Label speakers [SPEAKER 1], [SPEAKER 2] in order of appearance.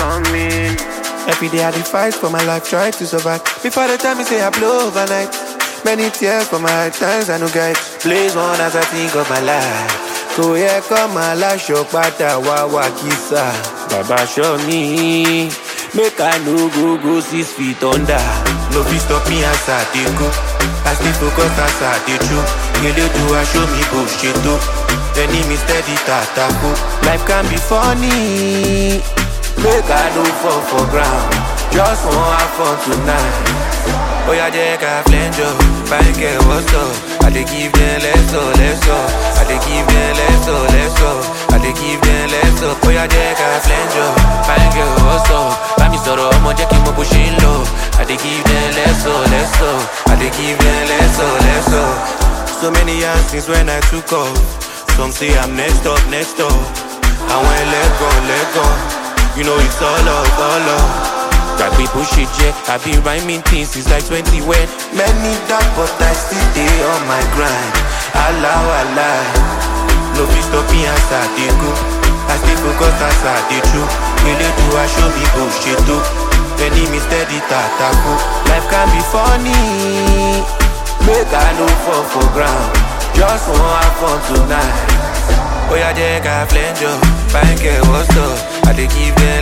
[SPEAKER 1] coming.
[SPEAKER 2] Every day I dey fight for my life, try to survive. Before the time me say I blow overnight. Many tears for my hard times, I no guide. Blaze one as I think of my life. Kò yẹ kọ́ máa láṣọ padà wá wá kísà. Bàbá show me, make I no go go six feet under. No fit stop me as I dey go. I stay focused as I dey true. Elédùà show me bó ṣe tó. Enemy steady tàtàkó. Life can be funny. Make I no fall for ground. Just wan have fun tonight. Oya jẹ́ ká flenjo, fine girl what's up? I dey give them less up, less up. I dey give them less up, less up. I dey give them less up. Oya jẹ́ ká flenjo, fine girl what's up? Bá mi sọ̀rọ̀ ọmọ jẹ́ kí n mọ bó ṣe ń lọ. I dey give them less up, less up. I dey give them less up, less up. So many years since when I took off. Some say I'm next up, next up. I went let go, let go. You know it's all up, all up. Got people shit, yeah. I been rhyming things since like 20 when many dark, but I still dey on my grind. Allah, Allah. No fit stop me as I dey go. I stay focused as I dey true. Really do I show me go shit too. Enemy steady tataku. Life can be funny. Make I no fall for ground. Just wan have fun tonight. Oya jẹ́ ká flenjo, fine girl what's up? I dey give them